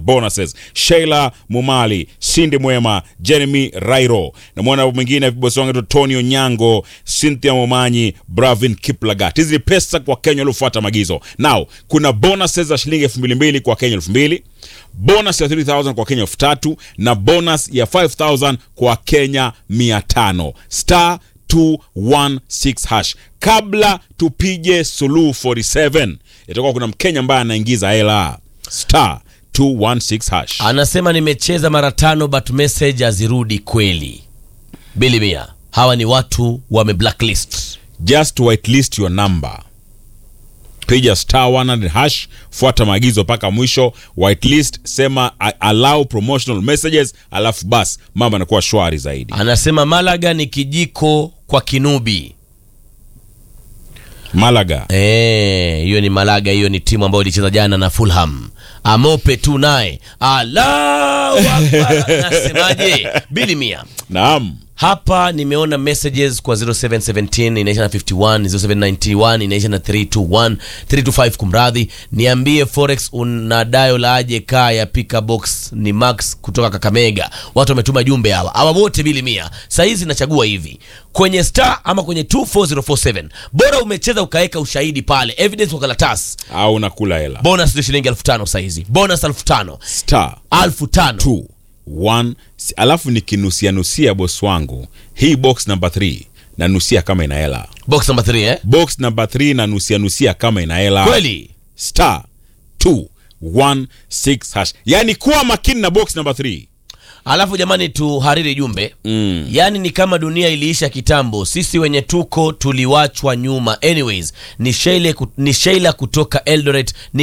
bonuses sheila mumali sindi mwema jeremy rairo namwona mwingine bosi wangu anaitwa tony onyango cynthia momanyi bravin kiplagat hizi ni pesa kwa kenya waliofuata maagizo now kuna bonuses za shilingi elfu mbili mbili kwa kenya elfu mbili bonus ya 3000 kwa kenya elfu tatu na bonus ya 5000 kwa kenya 500 star 216 hash kabla tupige suluhu 47 itakuwa kuna mkenya ambaye anaingiza hela star 216 hash anasema nimecheza mara tano but message hazirudi kweli bili mia hawa ni watu wame blacklist just whitelist your number piga star 100 hash fuata maagizo mpaka mwisho whitelist sema "I allow promotional messages alafu bas mambo anakuwa shwari zaidi anasema malaga ni kijiko kwa kinubi malaga Eh, hiyo ni malaga hiyo ni timu ambayo ilicheza jana na fulham amope tu naye Allahu Akbar. nasemaje bili mia naam hapa nimeona messages kwa 0717 inaisha na 51 0791 inaisha na 321 325 kumradhi niambie forex una dial aje kaa ya pika box ni max kutoka kakamega watu wametuma jumbe hawa hawa wote bili mia sahizi nachagua hivi kwenye star ama kwenye 24047 bora umecheza ukaweka ushahidi pale evidence kwa karatasi au nakula hela bonus ndio shilingi elfu tano sahizi bonus elfu tano star elfu tano 2 1 si- alafu nikinusianusia boss wangu hii box number 3 nanusia kama ina hela box number 3 eh box number 3 nanusianusia kama ina hela kweli star 216 hash yani kuwa makini na box number 3 alafu jamani tuhariri jumbe mm. yaani ni kama dunia iliisha kitambo sisi wenye tuko tuliwachwa nyuma anyways ni sheila, ni sheila kutoka eldoret ni